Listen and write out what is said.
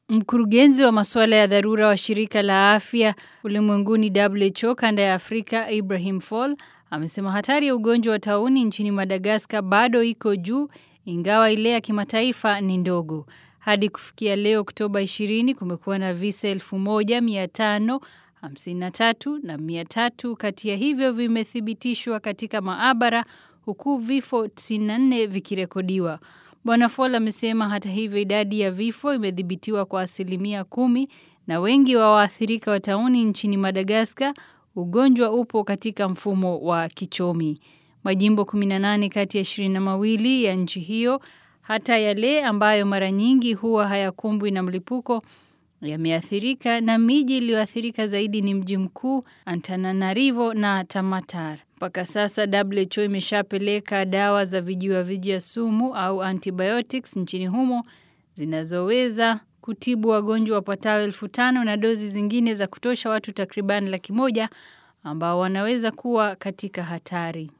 Mkurugenzi wa masuala ya dharura wa shirika la afya ulimwenguni WHO kanda ya Afrika Ibrahim Fall amesema hatari ya ugonjwa wa tauni nchini Madagascar bado iko juu ingawa ile ya kimataifa ni ndogo. Hadi kufikia leo Oktoba 20 kumekuwa na visa 1553 na 300 kati ya hivyo vimethibitishwa katika maabara huku vifo 94 vikirekodiwa. Bwana Fall amesema hata hivyo idadi ya vifo imedhibitiwa kwa asilimia kumi na wengi wa waathirika wa tauni nchini Madagascar ugonjwa upo katika mfumo wa kichomi. Majimbo 18 kati ya 22 ya nchi hiyo hata yale ambayo mara nyingi huwa hayakumbwi na mlipuko yameathirika na miji iliyoathirika zaidi ni mji mkuu Antananarivo na Tamatar. Mpaka sasa WHO imeshapeleka dawa za vijiwa vijia sumu au antibiotics nchini humo zinazoweza kutibu wagonjwa wapatao elfu tano na dozi zingine za kutosha watu takriban laki moja ambao wanaweza kuwa katika hatari.